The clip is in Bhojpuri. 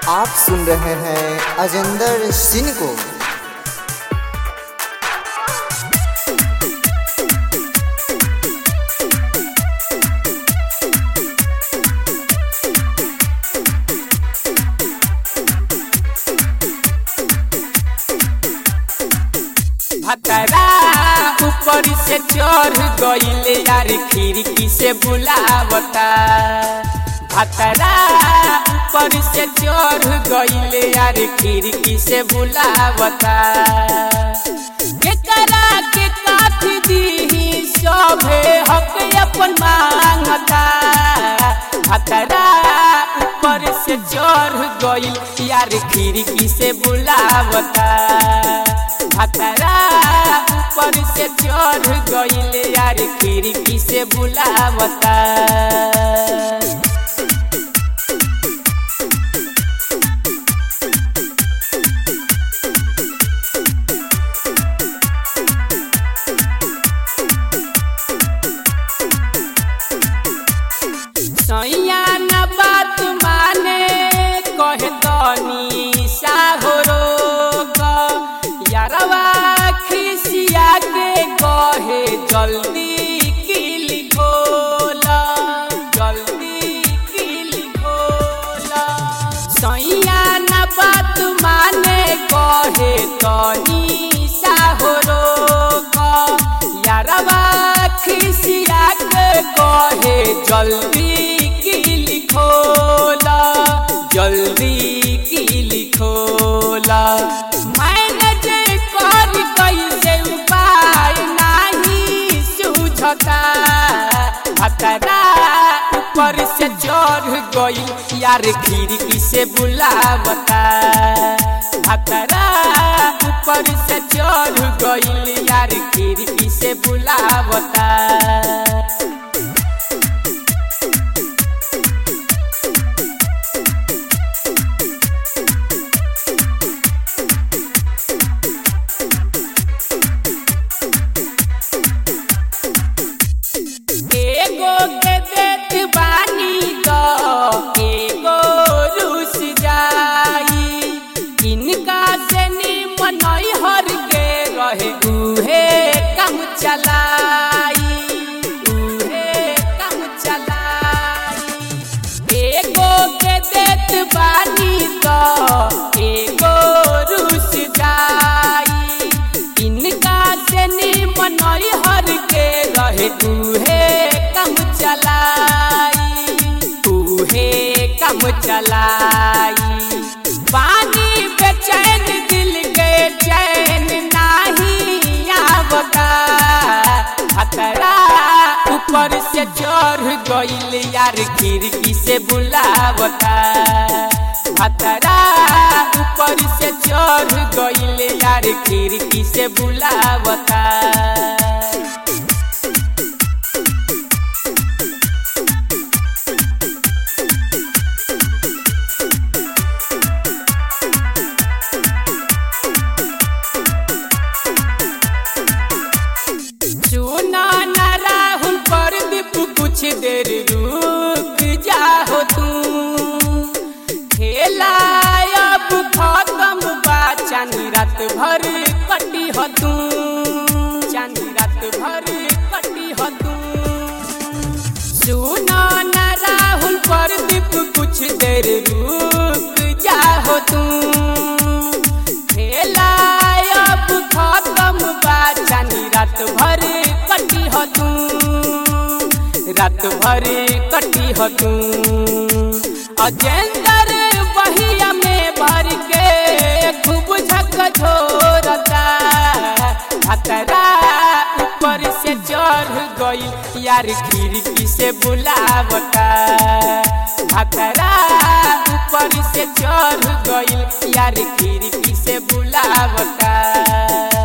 आप सुन रहे हैं अजेंदर सिंह को भतरा ऊपर से चढ़ गईले यार खिड़की से बुलावता भतरा ऊपर से चढ़ गईले यार खिड़की से बुलावता केकरा के काट दी सभे हक अपन मांगता भतरा ऊपर से चढ़ गईल यार खिड़की से बुलावता भतरा ऊपर से चढ़ गईले यार खिड़की से बुलावता सैया न बात माने कहे दनी साहोरो यारवा खिसिया के कहे जल्दी किली खोला जल्दी किली खोला सैया न बात माने कहे तनी साहोरो यारवा खिसिया के कहे जल्दी किली खोला जल्दी किली खोला मैनेज कर कैसे उपाय नहीं सूझता भतरा ऊपर से चढ़ गई यार खिड़की से बुलावता भतरा ऊपर से चढ़ गई यार खिड़की से बुलावता एगो के देत बानी तो एगो रुस जाई इनका से निमन हर के रहे उहे काम चलाई उहे काम चलाई एगो के देत बानी तो एगो रुस जाई इनका से निमन हर के रहे उहे काम चलाई उहे काम चलाई पानी बेचैन दिल के चैन नाही आवता खतरा ऊपर से चढ़ गईल यार खिड़की से बुलावता खतरा ऊपर से चढ़ गईल यार खिड़की से बुलावता सुना न राहुल पर दीप कुछ देर रुक जाओ तू खेला अब खत्म बा चांदी रात भर कटी हो तू चांदी रात भर कटी हो तू सुना न राहुल पर दीप कुछ देर रुक जाओ तू खेला अब खत्म बा चांदी रात भर कटी हो तू रात भर कटी हो तू अजेंदर बहिया में भर के खूब झक झोरता खतरा ऊपर से चढ़ गई यार खिड़की से बुलावता खतरा ऊपर से चढ़ गई यार खिड़की से बुलावता